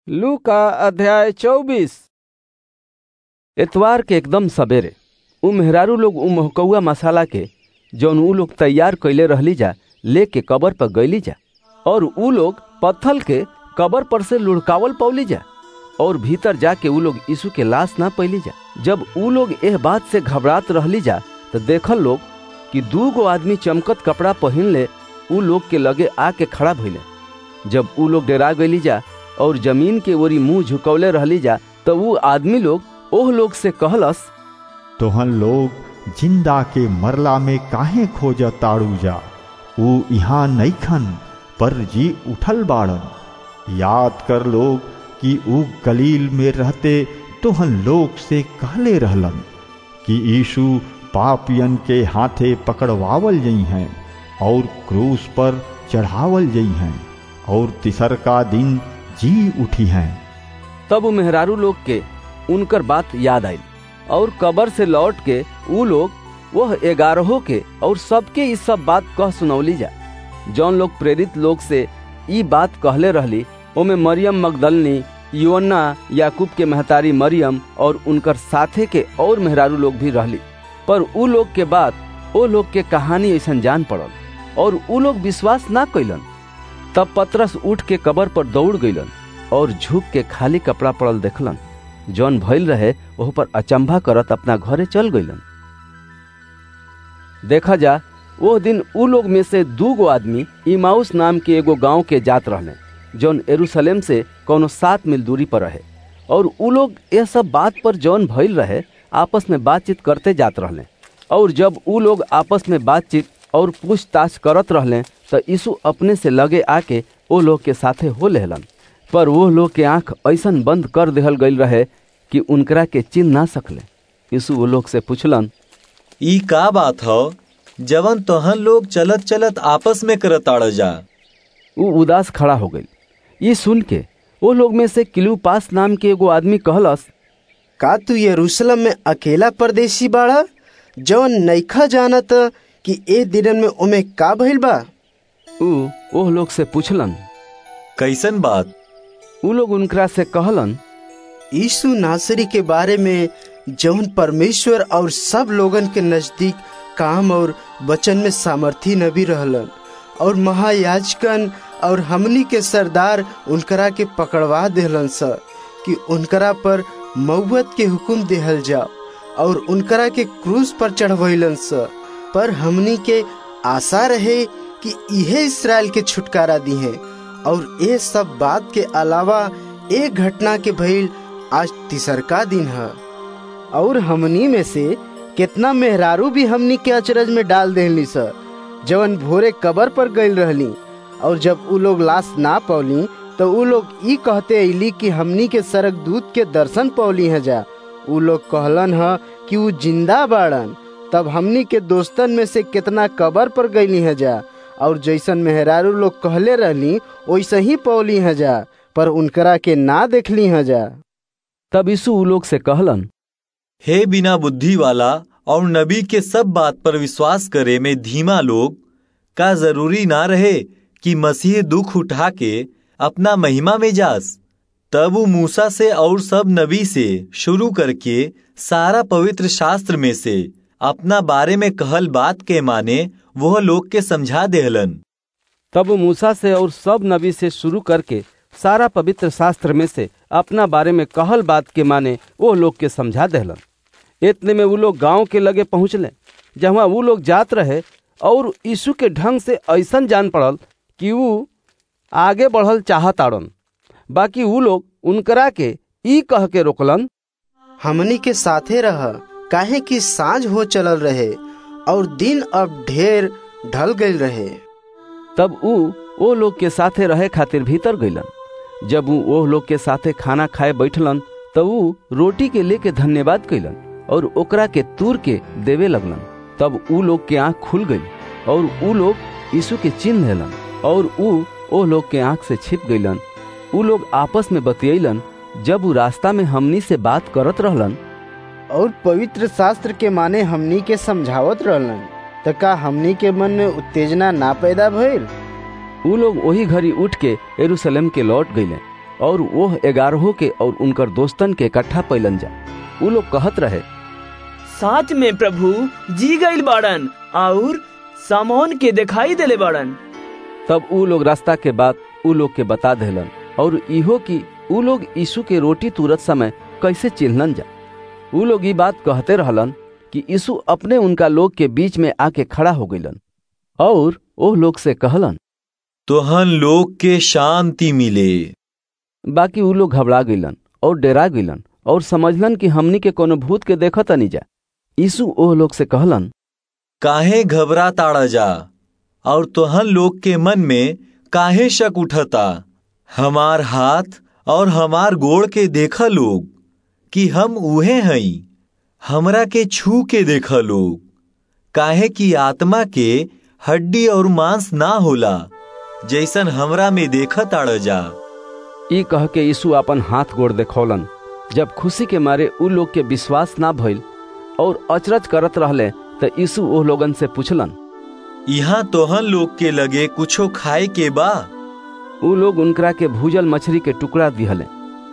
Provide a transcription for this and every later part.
लू का अध्याय चौबीस एतवार के एकदम सबेरे उ मेहरारू लोग उ महकौआ मसाला के जौन उ लोग तैयार कैले रहली जा लेके कबर पर गईली जा और उ लोग पत्थल के कबर पर से लुढ़कावल पौली जा और भीतर जाके उ लोग यीशु के लाश ना पैली जा जब उ लोग एह बात से घबरात रहली जा तो देखल लोग कि दू गो आदमी चमकत कपड़ा पहिन ले उ लोग के लगे आके खड़ा भइले जब उ लोग डरा गईली जा और जमीन के ओरी मुंह झुकौले रहली जा तो उ आदमी लोग ओह लोग से कहलस तोहन लोग जिंदा के मरला में काहे खोज ताड़ू जा ऊ यहाँ नईखन पर जी उठल बाड़न याद कर लोग कि ऊ गलील में रहते तोहन लोग से कहले रहलन कि यीशु पापियन के हाथे पकड़वावल जई हैं और क्रूस पर चढ़ावल जई हैं और तिसर का दिन जी उठी हैं तब उ मेहरारू लोग के उनकर बात याद आई और कबर से लौट के उ लोग वह ग्यारहों के और सबके ई सब बात कह सुनौली जा जौन लोग प्रेरित लोग से ई बात कहले रहली ओमे मरियम मगदलनी योना याकूब के महतारी मरियम और उनकर साथे के और मेहरारू लोग भी रहली पर उ लोग के बात ओ लोग के कहानी ऐसा जान पड़ल और उ लोग विश्वास ना कैलन तब पतरस उठ के कबर पर दौड़ गईलन और झुक के खाली कपड़ा पड़ल देखलन जौन भइल रहे वह पर अचंभा करत अपना घरे चल गईलन देखा जा वो दिन उ लोग में से दू गो आदमी इमाउस नाम के एगो गांव के जात रहले जौन एरूशलेम से कोनो सात मील दूरी पर रहे और उ लोग यह सब बात पर जौन भइल रहे आपस में बातचीत करते जात रहले और जब उ लोग आपस में बातचीत और पूछताछ करत रहले तो यीशु अपने से लगे आके ओ लोग के साथे हो लेहलन पर वो लोग के आंख ऐसन बंद कर देहल गईल रहे कि उनकरा के चिन्ह ना सकले यीशु वो लोग से पूछलन ई का बात हो जवन तोहन लोग चलत चलत आपस में करत आड़ जा वो उदास खड़ा हो गई ये सुन के वो लोग में से किलूपास नाम के एगो आदमी कहलस का तू यरूशलेम में अकेला परदेसी बाड़ा जवन नईखा जानत कि ए दिनन में ओमे का भइल बा उ ओह लोग से पूछलन कैसन बात उ लोग उनकरा से कहलन यीशु नासरी के बारे में जौन परमेश्वर और सब लोगन के नजदीक काम और वचन में सामर्थी नबी रहलन और महायाजकन और हमनी के सरदार उनकरा के पकड़वा देहलन स कि उनकरा पर मौत के हुक्म देहल जाओ और उनकरा के क्रूस पर चढ़वैलन स पर हमनी के आशा रहे कि इहे इसराइल के छुटकारा दी है और ये सब बात के अलावा एक घटना के भइल आज तीसरका दिन है और हमनी में से कितना मेहरारू भी हमनी के अचरज में डाल देहली सर जवन भोरे कबर पर गईल रहली और जब उ लोग लाश ना पौली तो उ लोग ई कहते अली कि हमनी के सरक दूत के दर्शन पौली है जा उ लोग कहलन ह कि उ जिंदा बाड़न तब हमनी के दोस्तन में से कितना कबर पर गईली है जा और जैसन मेहरारू लोग कहले रहली वैसे ही पौली है जा पर उनकरा के ना देखली है जा तब यीशु उ लोग से कहलन हे बिना बुद्धि वाला और नबी के सब बात पर विश्वास करे में धीमा लोग का जरूरी ना रहे कि मसीह दुख उठा के अपना महिमा में जास तब वो मूसा से और सब नबी से शुरू करके सारा पवित्र शास्त्र में से अपना बारे में कहल बात के माने वह लोग के समझा देहलन तब वो मूसा से और सब नबी से शुरू करके सारा पवित्र शास्त्र में से अपना बारे में कहल बात के माने वो लोग के समझा देहलन इतने में वो लोग गांव के लगे पहुंचले जहाँ वो लोग जात रहे और यीशु के ढंग से ऐसन जान पड़ल कि वो आगे बढ़ल चाहत आड़न बाकी वो लोग उनकरा के ई कह के रोकलन हमनी के साथे रह काहे कि साँझ हो चलल रहे और दिन अब ढेर ढल गईल रहे तब ऊ ओ लोग के साथे रहे खातिर भीतर गईलन जब ऊ ओह लोग के साथे खाना खाए बैठलन तब ऊ रोटी के लेके धन्यवाद कैलन और ओकरा के तूर के देवे लगलन तब ऊ लोग के आंख खुल गई और ऊ लोग यीशु के चिन्ह लेलन और ऊ ओह लोग के आंख से छिप गईलन ऊ लोग आपस में बतियलन जब ऊ रास्ता में हमनी से बात करत रहलन और पवित्र शास्त्र के माने हमनी के समझावत रहलन त का हमनी के मन में उत्तेजना ना पैदा भइल ऊ लोग वही घड़ी उठ के यरूशलेम के लौट गईले और वो ग्यारहों के और उनकर दोस्तन के इकट्ठा पैलन जा उ लोग कहत रहे साथ में प्रभु जी गईल बाड़न और सामोन के दिखाई देले बाड़न तब उ लोग रास्ता के बाद उ लोग के बता देलन और इहो कि उ लोग यीशु के रोटी तुरत समय कैसे चिन्हलन जा उ लोग ये बात कहते रहलन कि यीशु अपने उनका लोग के बीच में आके खड़ा हो गईलन और ओह लोग से कहलन तोहन लोग के शांति मिले बाकी उ लोग घबरा गईलन और डरा गईलन और समझलन कि हमनी के कोनो भूत के देखत नहीं जा यीशु ओह लोग से कहलन काहे घबरा ताड़ा जा और तोहन लोग के मन में काहे शक उठता हमार हाथ और हमार गोड़ के देखा लोग कि हम उहे हई हमरा के छू के देखा लोग काहे कि आत्मा के हड्डी और मांस ना होला जैसन हमरा में देखा ताड़ जा ई कह के यीशु अपन हाथ गोड़ देखौलन जब खुशी के मारे उ लोग के विश्वास ना भइल और अचरज करत रहले त यीशु ओह लोगन से पूछलन यहाँ तोहन लोग के लगे कुछो खाए के बा उ लोग उनकरा के भूजल मछली के टुकड़ा दिहले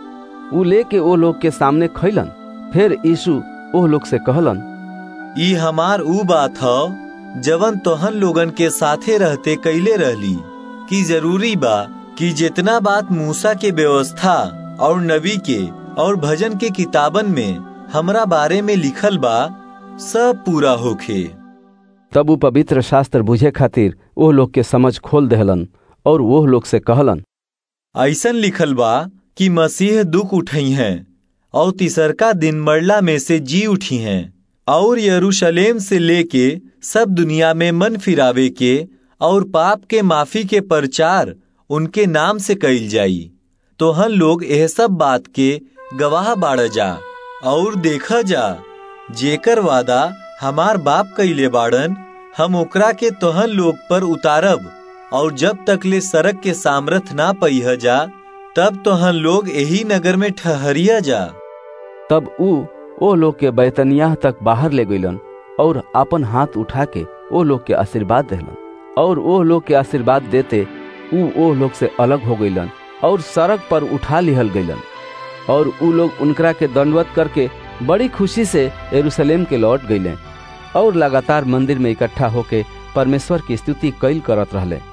उ लेके ओ लोग के सामने खैलन फिर यीशु ओह लोग से कहलन ई हमार ऊ बात ह जवन तोहन लोगन के साथे रहते कैले रहली कि जरूरी बा कि जितना बात मूसा के व्यवस्था और नबी के और भजन के किताबन में हमरा बारे में लिखल बा सब पूरा होखे तब उ पवित्र शास्त्र बुझे खातिर ओह लोग के समझ खोल देहलन और वह लोग से कहलन ऐसन लिखल बा कि मसीह दुख उठई हैं और तीसरका दिन मरला में से जी उठी हैं और यरूशलेम से लेके सब दुनिया में मन फिरावे के और पाप के माफी के प्रचार उनके नाम से कइल जाई तो हम लोग यह सब बात के गवाह बाड़ जा और देखा जा जेकर वादा हमार बाप कइले बाड़न हम ओकरा के तोहन लोग पर उतारब और जब तक ले सड़क के सामर्थ ना पहिया जा तब तोहन लोग यही नगर में ठहरिया जा तब उ ओ लोग के बैतनियाह तक बाहर ले गईलन और अपन हाथ उठा के ओ लोग के आशीर्वाद देहलन और ओ लोग के आशीर्वाद देते उ ओ लोग से अलग हो गईलन और सड़क पर उठा लिहल गईलन और उ लोग उनकरा के दंडवत करके बड़ी खुशी से यरूशलेम के लौट गईले और लगातार मंदिर में इकट्ठा होके परमेश्वर की स्तुति कैल करत रहले